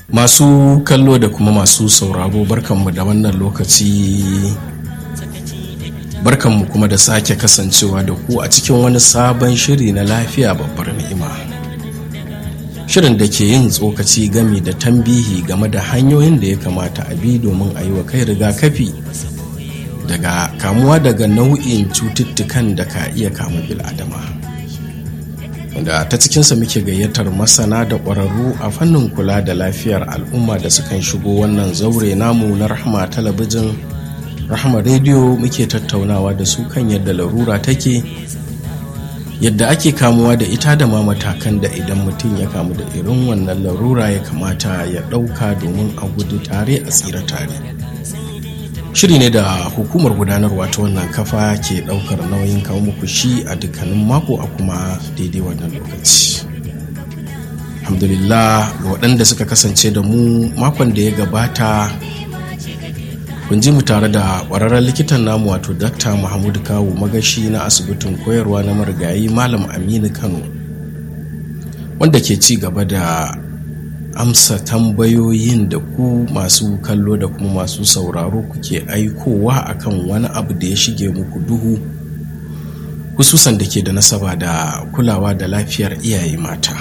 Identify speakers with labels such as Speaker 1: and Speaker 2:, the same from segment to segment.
Speaker 1: masu kallo da kuma masu sauraro barkanmu da wannan lokaci barkanmu kuma da sake kasancewa da ku a cikin wani sabon shiri na lafiya babbar ni'ima shirin da ke yin tsokaci gami da tambihi game da hanyoyin da ya kamata a bi domin a yi wa kai rigakafi daga kamuwa daga nau'in cututtukan da ka iya kamu bil'adama da ta cikinsa muke gayyatar masana da ƙwararru a fannin kula da lafiyar al'umma da sukan shigo wannan zaure namu na rahama talabijin rahama rediyo muke tattaunawa da su kan yadda larura take yadda ake kamuwa da ita da ma matakan da idan mutum ya kamu da irin wannan larura ya kamata ya ɗauka domin a gudu tare a tsira tare shiri ne da hukumar gudanarwa ta wannan kafa ke ɗaukar nauyin kawo muku shi a dukkanin mako a kuma daidai wannan lokaci alhamdulillah ga waɗanda suka kasance da mu makon da ya gabata kun ji mu tare da ƙwararren likitan namu wato dakta muhammadu kawu magashi na asibitin koyarwa na marigayi malam aminu kano wanda ke ci gaba da amsa tambayoyin da ku masu kallo da kuma masu sauraro kuke aikowa akan wani abu da ya shige muku duhu hususan da ke da nasaba da kulawa da lafiyar iyaye mata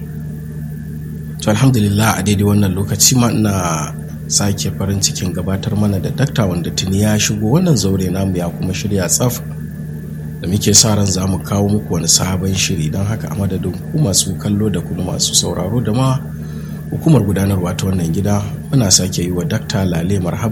Speaker 1: to alhamdulillah a daidai wannan lokaci ma ina sake farin cikin gabatar mana da dakta wanda tuni ya shigo wannan zaure namu ya kuma shirya tsaf da muke sa ran za mu kawo muku wani sabon shiri don haka a madadin ku masu kallo da kuma masu sauraro da ma hukumar gudanarwa ta wannan gida muna sake yi wa dakta lale marhaba